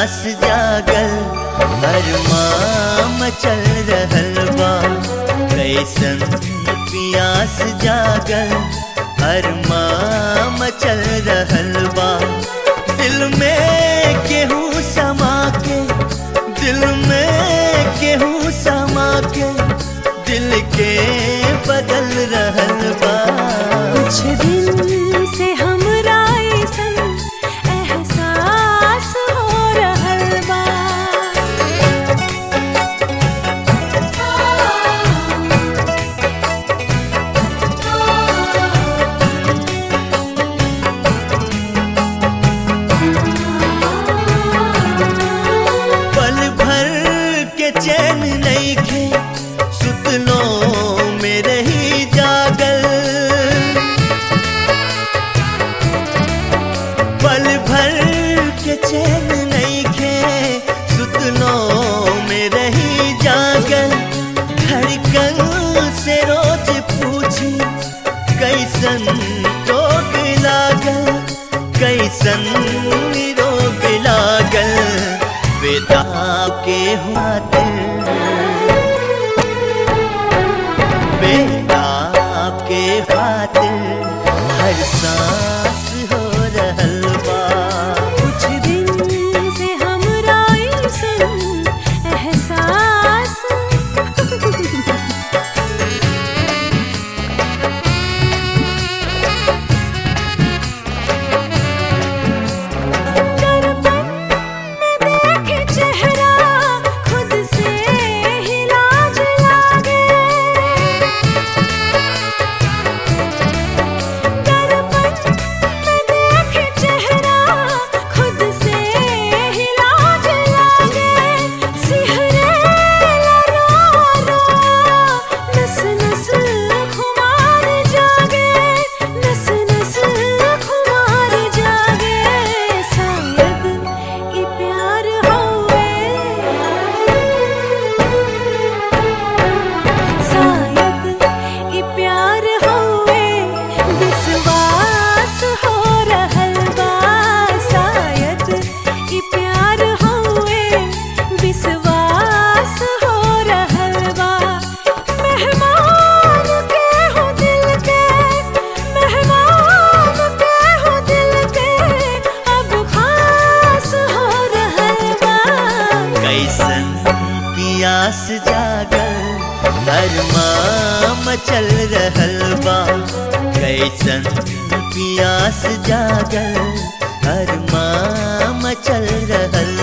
पियास जागल अरमाम चल रहल बा कैसन पियास जागल अरमाम चल रहल बा दिल में केहू समा के दिल में केहू समा के दिल के बदल रहल बा कुछ दिन से हमरा अइसन एहसास हो रहल बा पल भर के चैन नहीं खे सुतलो में रही जागल पल भर के चैन नहीं खे सुतलो में रही जागल धड़कन से रोज पूछी कैसन रोग लागल कैसन रोग लागल बेदा के हुआ दिल बेदा के खातिर हर सांस हो रहल बा कुछ दिन से हमरा अइसन एहसास दर्पण में देखे चेहरा खुद से ही लाज लागे दर्पण में देखे चेहरा खुद से ही लाज लागे सिहरे रो रो नस नस खुमार जागे नस नस खुमार जागे शायद ई प्यार होवे शायद ई प्यार होवे विश्वास हो रहल बा शायद ई प्यार होवे विश्वास हो रहल बा मेहमान के हो दिल के मेहमान के हो दिल के अब खास हो रहल बा कैसन पियास जागल अरमाम चल रहल बा कैसन पियास जागल अरमाम चल रहल